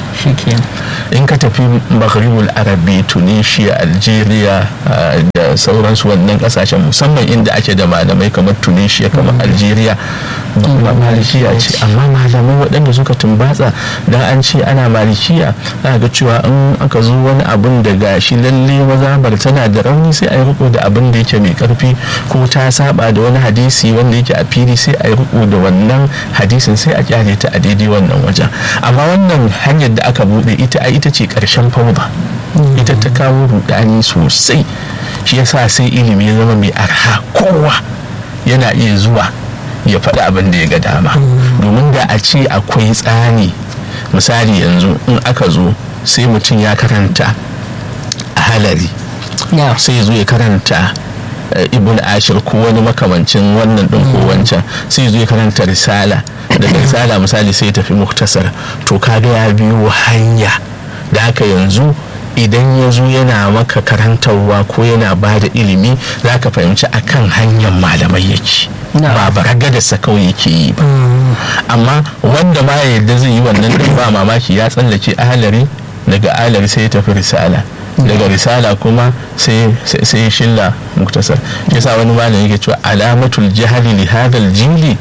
in ka tafi maghribul arabi tunisia algeria da sauransu wannan kasashen musamman inda ake da malamai kamar tunisia kamar algeria ba malikiya ce amma malamai waɗanda suka tumbatsa dan an ce ana malikiya za ga cewa in aka zo wani abun da gashi lalle mazabar tana da rauni sai a yi riko da abin da yake mai karfi ko ta saba da wani hadisi wanda yake a fili sai a yi riko da wannan hadisin sai a kyale ta a daidai wannan wajen amma wannan hanyar da aka bude ita a ita ce karshen fauda ita ta kawo rudani sosai shi yasa sai ilimi ya zama mai arha kowa yana iya zuwa ya faɗi abin da ya ga dama domin da a ce akwai tsani misali yanzu in aka zo sai mutum ya karanta a halari sai ya zo ya karanta ibn ashir ko wani makamancin wannan ɗin ko wancan sai zo ya karanta risala daga risala misali sai ya tafi muktasar to kaga ya biyo hanya da haka yanzu idan ya zo yana maka karantarwa ko yana ba da ilimi za ka fahimci akan hanyar malamai yake ba baragadarsa kawai yake yi ba amma wanda ma yadda zai yi wannan din ba mamaki ya tsallake ahalari daga ahalari sai ya tafi risala daga risala kuma sai shilla muktasar shi yasa wani malam yake cewa alamatul jahali li hadal jili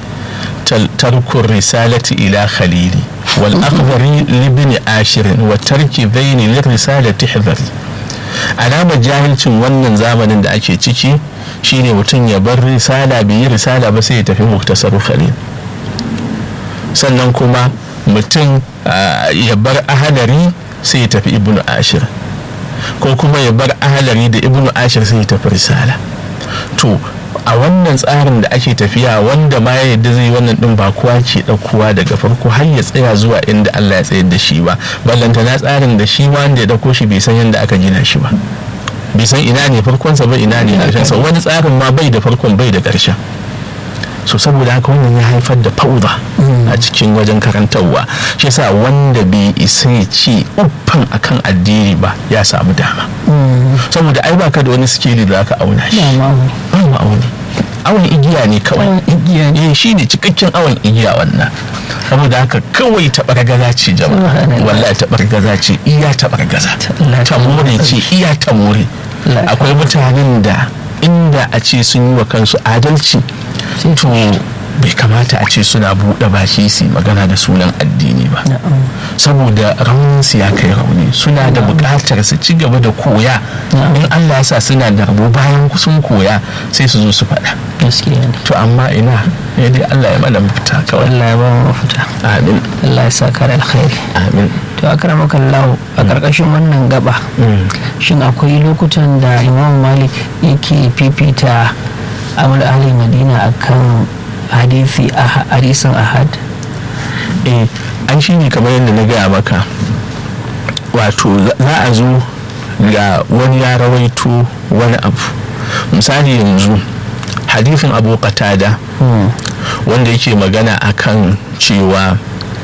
tarkun risalati ila khalili wal akhbari libni ashirin wa tarki zaini lir risalati hidhari alamar jahilcin wannan zamanin da ake ciki shine mutum ya bar risala bai yi risala ba sai ya tafi muktasar khalil sannan kuma mutum ya bar ahadari sai ya tafi ibnu ashir ko kuma ya bar ahalari da ibnu ashir sai ya tafi risala to a wannan tsarin da ake tafiya wanda ma ya yadda zai wannan din ba kowa ke ɗaukowa daga farko har ya tsaya zuwa inda Allah ya tsayar da shi ba ballanta na tsarin da shi wanda ya ɗauko shi bai san yadda aka gina shi ba bai san ina ne farkonsa ba ina ne ƙarshensa wani tsarin ma bai da farkon bai da ƙarshen so saboda haka wannan ya haifar da fauda a cikin wajen karantarwa shi yasa wanda bai isa ya ce uffan akan addini ba ya samu dama saboda ai baka da wani sikeli da aka auna shi ba mu auni awon igiya ne kawai igiya ne shi ne cikakken awon igiya wannan saboda haka kawai taɓargaza ce jama'a wallahi taɓargaza ce iya taɓargaza ta more ce iya ta more akwai mutanen da inda a ce sun yi wa kansu adalci to bai kamata a ce suna buɗe baki su magana da sunan addini ba saboda rauninsu ya kai rauni suna da buƙatar su ci gaba da koya in allah ya sa suna da rabo bayan sun koya sai su zo su faɗa to amma ina ya dai allah ya mana mafita kawai allah ya ba mu mafita amin allah ya sa kare alkhairi amin to akramaka Allah a karkashin wannan gaba shin akwai lokutan da imam malik yake fifita amal ahli madina akan hadisi a hadisin ahad eh an shi ne kamar yadda na gaya maka wato za a zo ga wani ya rawaito wani abu misali yanzu hadisin abu qatada wanda yake magana akan cewa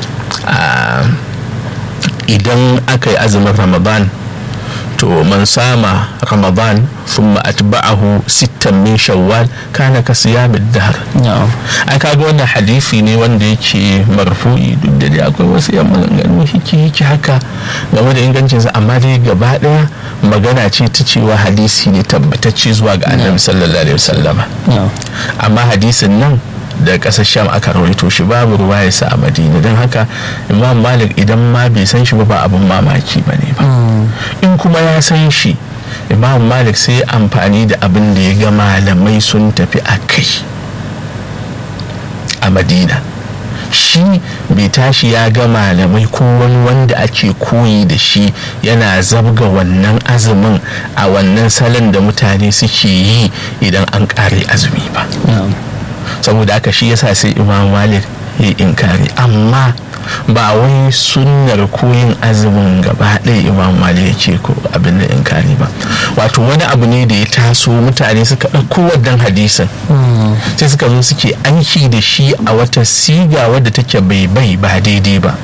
idan aka yi azumin ramadan to man sama ramadan thumma atba'ahu sittan min shawwal kana ka siyamid dahr ai kaga wannan hadisi ne wanda yake marfu'i duk da dai akwai wasu yan maganganu hiki hiki haka game da ingancin sa amma dai gaba daya magana ce ta cewa hadisi ne tabbatacce zuwa ga annabi sallallahu alaihi wasallama amma hadisin nan da ƙasar sham aka rawaito shi babu ruwa ya sa a madina don haka imam malik idan ma bai san shi ba ba abin mamaki ba ne ba in kuma ya san shi imam malik sai amfani da abin da ya ga malamai sun tafi a kai a madina shi bai tashi ya ga malamai ko wani wanda ake koyi da shi yana zabga wannan azumin a wannan salon da mutane suke yi idan an ƙare azumi ba saboda haka shi yasa sai imam malik ya inkari amma ba wai sunnar koyin azumin gaba ɗaya imam malik ya ce ko abin da inkari ba wato wani abu ne da ya taso mutane suka ɗauko wannan hadisin sai suka zo suke aiki da shi a wata siga wadda take bai bai ba daidai ba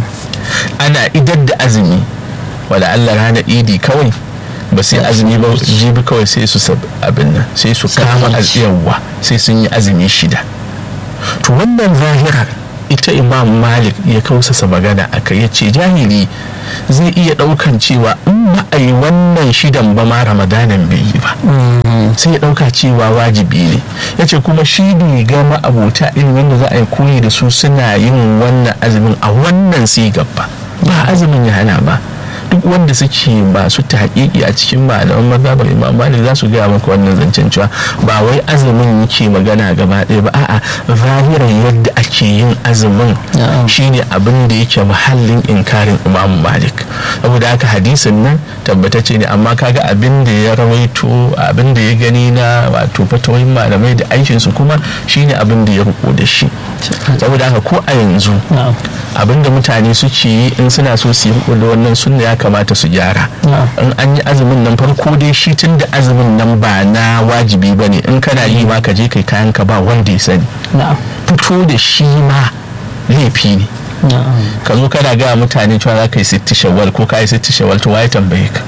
ana idar da azumi wala Allah ranar idi kawai ba sai azumi ba jibi kawai sai su abin nan sai su kama yawa sai sun yi azumi shida to wannan zahirar ita imam malik ya kausasa magana a kai ya ce jahili zai iya daukan cewa in ba a yi wannan shidan ba ma ramadanan bai yi ba sai ya dauka cewa wajibi ne ya ce kuma shi bai ga ma'abota ilimin da za a yi koyi da su suna yin wannan azumin a wannan sigar ba ba azumin ya hana ba duk wanda suke masu taƙiƙi a cikin malaman mazhabar imam malik za su gaya maka wannan zancen cewa ba wai azumin yake magana gaba ɗaya ba a'a zahiran yadda ake yin azumin shine abin da yake muhallin inkarin imam malik saboda haka hadisin nan tabbatacce ne amma kaga abin da ya rawaito abin da ya gani na wato fatawoyin malamai da aikin su kuma shine abin da ya riko da shi saboda haka ko a yanzu abin da mutane suke yi in suna so su yi da wannan sunna ya kamata su gyara in an yi azumin nan farko dai shi tun da azumin nan ba na wajibi ba ne in kana yi ma ka je kai kayan ka ba wanda ya sani fito da shi ma laifi ne ka zo kana gaya mutane cewa za ka yi sitti shawwal ko ka yi sitti shawwal to waye tambaye ka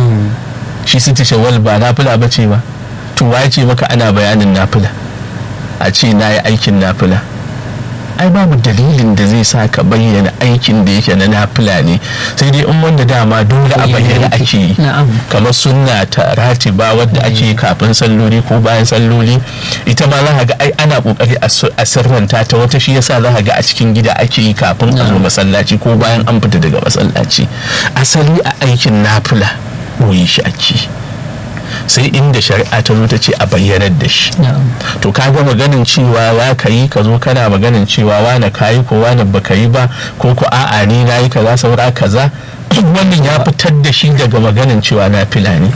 shi sitti shawwal ba nafila ba ce ba to waye ce maka ana bayanin nafila a ce na yi aikin nafila ai babu dalilin da zai sa ka bayyana aikin da yake na nafila ne sai dai in wanda dama dole a bayyana ake yi kamar sunna ta ratiba wadda ake kafin salloli ko bayan salloli ita ma za ga ai ana kokari a sirranta ta wata shi yasa za ga a cikin gida ake yi kafin a zo masallaci ko bayan an fita daga masallaci asali a aikin nafila boye shi ake sai inda shari'a ta zo ta ce a bayyanar da shi to ka ga maganin cewa za ka yi ka zo kana maganin cewa wane ka yi ko wane baka yi ba ko ko a'a ni na yi kaza saura kaza wannan ya fitar da shi daga maganin cewa na fila ne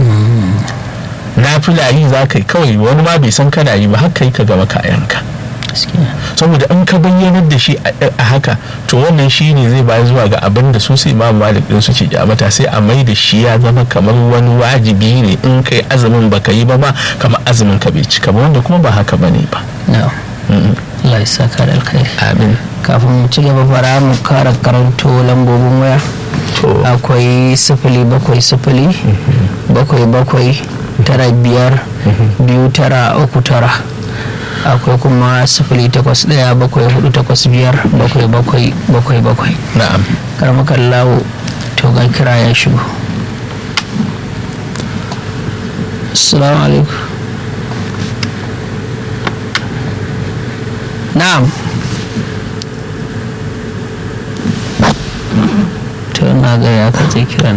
na fila yi za ka yi kawai wani ma bai san kana yi ba haka yi ka gama kayanka saboda in ka bayyanar da shi a haka to wannan shi ne zai bayar zuwa ga abin da su sai imam malik din su ce kyamata sai a mai da shi ya zama kamar wani wajibi ne in kai azumin baka yi ba ma kamar azumin ka bai cika ba wanda kuma ba haka bane ba Allah ya saka da alkhairi amin kafin mu ci gaba fara mu kara karanto lambobin waya akwai sifili bakwai sifili bakwai bakwai tara biyar biyu tara uku tara akwai kuma sifili takwas ɗaya bakwai hudu takwas biyar bakwai bakwai bakwai bakwai na'am karmakan lawo to ga kira ya shigo assalamu alaikum na'am to na ga ya katse kiran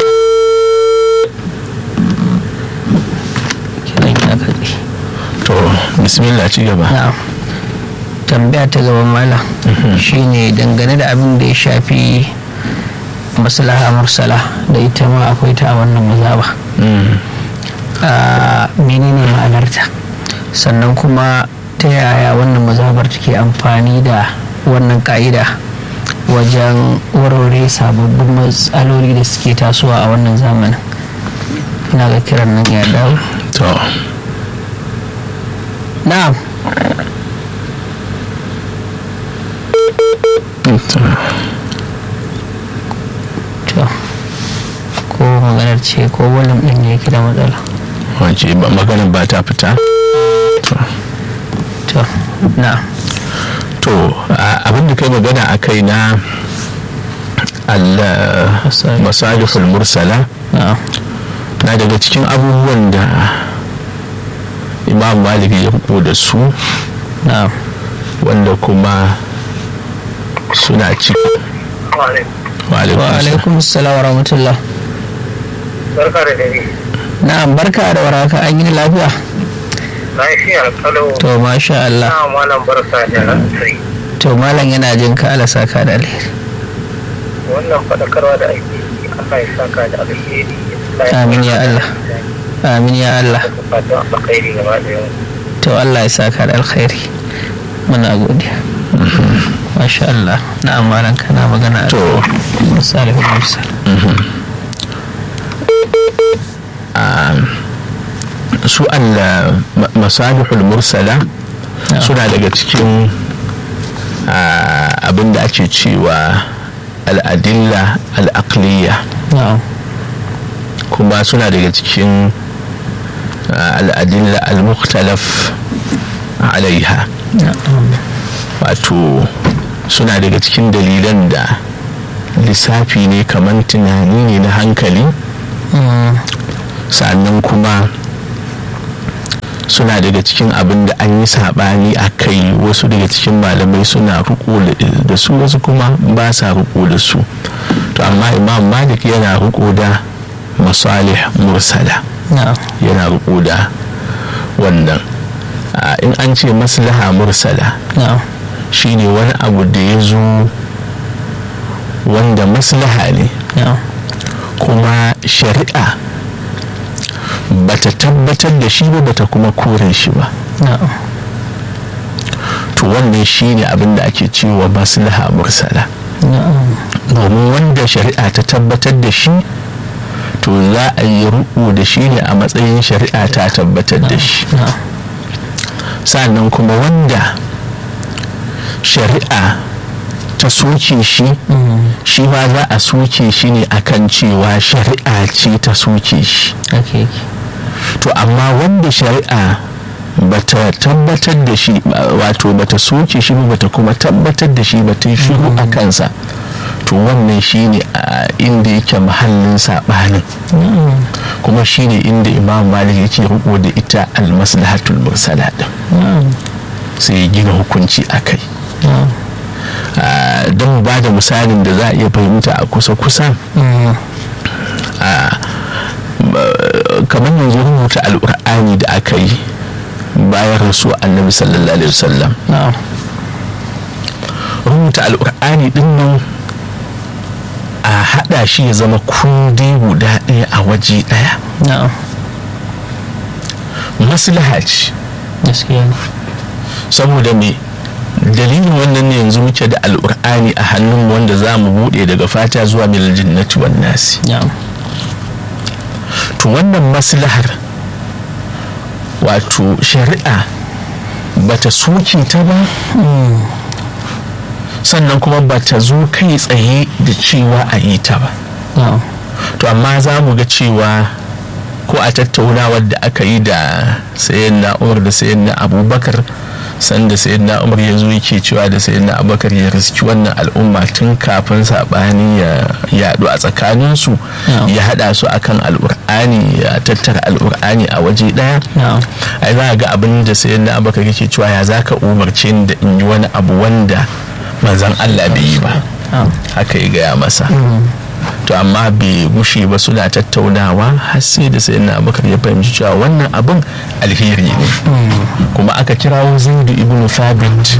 kiran ya katse to bismillah ci gaba na'am tambaya ta gaban mala shine dangane da abin da ya shafi maslaha mursala da ita ma akwai ta a wannan mazaba a menene ma'anarta sannan kuma ta yaya wannan mazabar take amfani da wannan ka'ida wajen warware sababbin matsaloli da suke tasowa a wannan zamanin ina ga kiran nan ya dawo to na'am to ko maganar ce ko wannan ɗin ne yake da matsala wace ba maganin ba ta fita to na to abin da kai magana a kai na masalihul mursala na na daga cikin abubuwan da imam malik ya fito da su na wanda kuma suna ciki wa wa alaikum alaikum assalam wa rahmatullah barka da dare na'am barka da waraka an yi lafiya lafiya kalau to masha Allah na malam barka da sai to malam yana jin ka ala saka da alheri wannan faɗakarwa da ake yi Allah ya saka da alheri Amin ya Allah. amin ya Allah fatan alkhairi gaba da yau to Allah ya saka da alkhairi muna godiya wa masha Allah na amaran kana magana to salihul mursal su Allah masalihul mursala suna daga cikin abin da ake cewa al'adilla al'aqliya kuma suna daga cikin al'adilla al-mukhtalaf alaiha wato suna daga cikin dalilan da lissafi ne kamar tunani ne na hankali sannan kuma suna daga cikin abin da an yi saɓani a kai wasu daga cikin malamai suna riko da su wasu kuma ba sa riko da su to amma imam malik yana riko da masalih mursala yana riko da wannan in an ce maslaha mursala shine wani abu da ya zo wanda maslaha ne kuma shari'a bata tabbatar da shi ba bata kuma kore shi ba to wannan shi ne abin da ake cewa maslaha mursala domin wanda shari'a ta tabbatar da shi to za a yi ruku da shi ne a matsayin shari'a ta tabbatar da shi sannan kuma wanda shari'a ta soke shi shi ma za a soke shi ne akan cewa shari'a ce ta soke shi to amma wanda shari'a bata tabbatar da shi wato bata soke shi ba bata kuma tabbatar da shi ba ta shiru a kansa to wannan shine a inda yake mahallin saɓanin kuma shine inda imam malik yake riko da ita almaslahatul mursala din sai ya gina hukunci a kai don ba da misalin da za a iya fahimta a kusa-kusa kamar yanzu rubuta al'ur'ani da aka yi bayan rasu annabi sallallahu alaihi wasallam rubuta al'ur'ani din nan a hada shi ya zama kundi guda ɗaya a waje ɗaya maslaha ce saboda me dalilin wannan ne yanzu muke da al'ur'ani a hannun wanda za mu buɗe daga fata zuwa milal jinnati wan nasi to wannan maslahar wato shari'a bata soke ta ba sannan kuma bata zo kai tsaye da cewa a yi ta ba to amma za mu ga cewa ko a tattaunawar da aka yi da sayan na'urar da sayan na abubakar sanda sayan na umar ya zo yake cewa da sayan na abubakar ya riski wannan al'umma tun kafin saɓani ya yaɗu a tsakaninsu ya haɗa su akan al'ur'ani ya tattara al'ur'ani a waje ɗaya ai za ga abin da sayan na abubakar yake cewa ya za ka umarce ni da in yi wani abu wanda manzan allah bai yi ba haka ya gaya masa to amma bai gushe ba suna tattaunawa har sai da sai na abubakar ya fahimci cewa wannan abin alheri ne kuma aka kirawo zaidu ibn thabit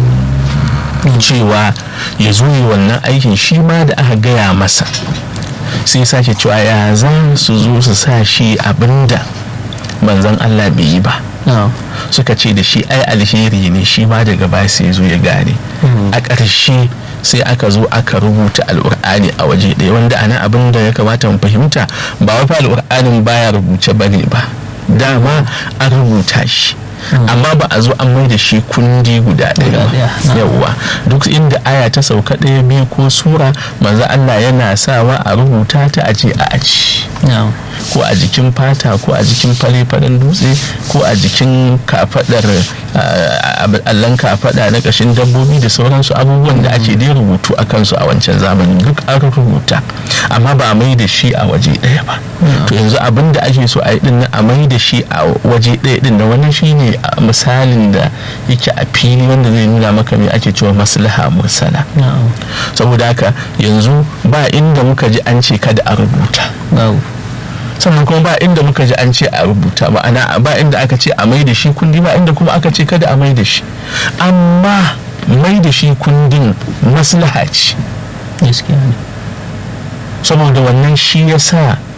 cewa ya zo yi wannan aikin shi ma da aka gaya masa sai sake cewa ya za su zo su sa shi abinda manzon allah bai yi ba suka ce da shi ai alheri ne shi ma daga baya sai zo ya gane a ƙarshe sai aka zo aka rubuta al'ur'ani a waje ɗaya wanda ana abin da ya kamata mu fahimta ba wai al'ur'anin baya rubuce bane ba dama an rubuta shi amma ba a zo an mai da shi kundi guda ɗaya ba yawwa duk inda aya ta sauka ɗaya biyu ko sura manzo Allah yana sawa a rubuta ta aje a aji ko a jikin fata ko a jikin fare-faren dutse ko a jikin kafadar allon kafada na kashin dabbobi da sauransu abubuwan da ake dai rubutu a kansu a wancan zamanin duk an rubuta amma ba a mai da shi a waje ɗaya ba to yanzu abin da ake so a yi din a mai da shi a waje ɗaya din na wani shine misalin da yake a fili wanda zai nuna maka me ake cewa maslaha mursala saboda haka yanzu ba inda muka ji an ce kada a rubuta sannan kuma ba inda muka ji an ce a rubuta ba ana ba inda aka ce a mai da shi kundi ba inda kuma aka ce kada a mai da shi amma mai da shi kundin maslaha ce saboda wannan shi ya sa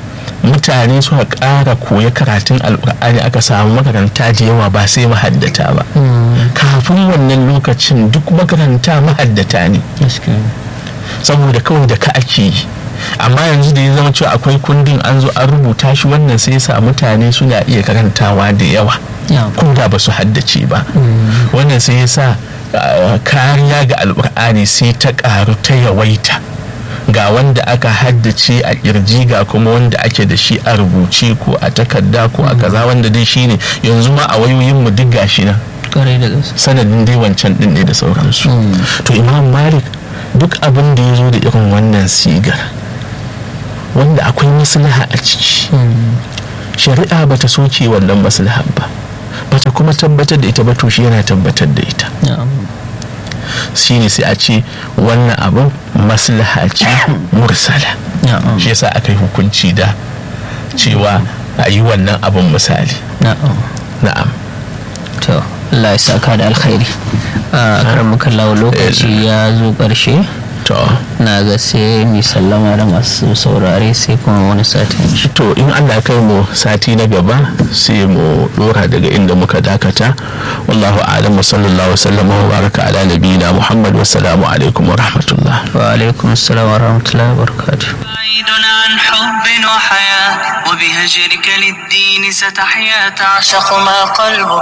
mutane suka ƙara koya karatun alƙur'ani aka samu makaranta da yawa ba sai mahaddata ba kafin wannan lokacin duk makaranta mahaddata ne saboda kawai da ka ake yi amma yanzu da ya zama cewa akwai kundin an zo an rubuta shi wannan sai sa mutane suna iya karantawa da yawa ko da ba su haddace ba wannan sai ya sa kariya ga alkur'ani sai ta karu ta yawaita ga wanda aka haddace a kirji ga kuma wanda ake da shi a rubuce ko a takarda ko a kaza wanda dai shine yanzu ma a wayoyin mu duk gashi nan sanadin dai wancan din ne da sauransu to imam malik duk abin da ya zo da irin wannan sigar wanda akwai maslaha a ciki shari'a bata soke wannan maslahar ba bata kuma tabbatar da ita ba to shi yana tabbatar da ita shine sai a ce wannan abin maslaha ce mursala shi yasa aka yi hukunci da cewa a yi wannan abin misali na'am to Allah ya saka da alkhairi a karamukan lawa lokaci ya zo ƙarshe to na ga sai mai sallama da masu saurare sai kuma wani sati to in allah kai mu sati na gaba sai mu dora daga inda muka dakata wallahu a'lam sallallahu wasallam wa baraka ala nabiyina muhammad wassalamu alaikum wa rahmatullah wa alaikum assalam wa rahmatullahi wa barakatuh بعيد عن حب وحياة وبهجرك للدين ستحيا تعشق ما قلبك